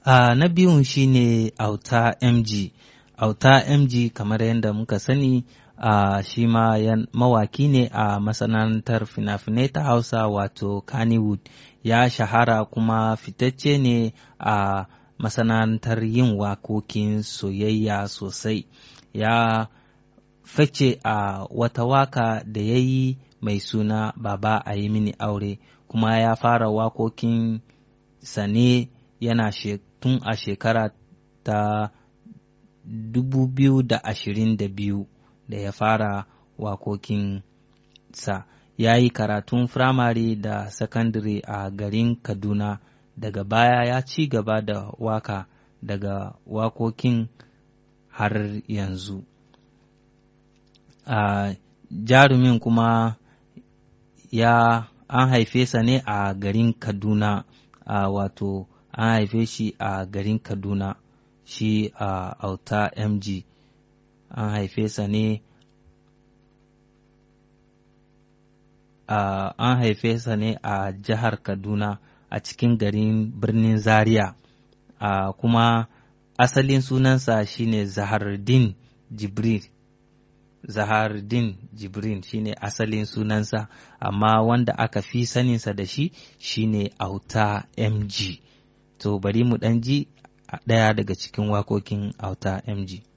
Uh, na biyun shine auta mg auta mg kamar yadda muka sani uh, shi ma mawaki ne a masana'antar fina-finai ta hausa wato kannywood ya shahara kuma fitacce ne a uh, masana'antar yin wakokin soyayya sosai ya fice a wata waka da ya yi mai suna baba a yi mini aure kuma ya fara wakokin sane yana tun a shekara ta 2022 da ya fara wakokin sa ya yi karatun firamare da sakandare a garin kaduna daga baya ya ci gaba da waka daga wakokin har yanzu a jarumin kuma ya an haife sa ne a garin kaduna a wato an haife shi a garin kaduna shi a auta mg an haife sa ne Uh, an haife sa ne a jihar Kaduna a cikin garin birnin Zaria uh, kuma asalin sunansa shine Zahardin Jibril Zahardin Jibril shine asalin sunansa amma wanda aka fi saninsa da shi shine Auta MG to bari mu ɗan ji ɗaya daga cikin wakokin Auta MG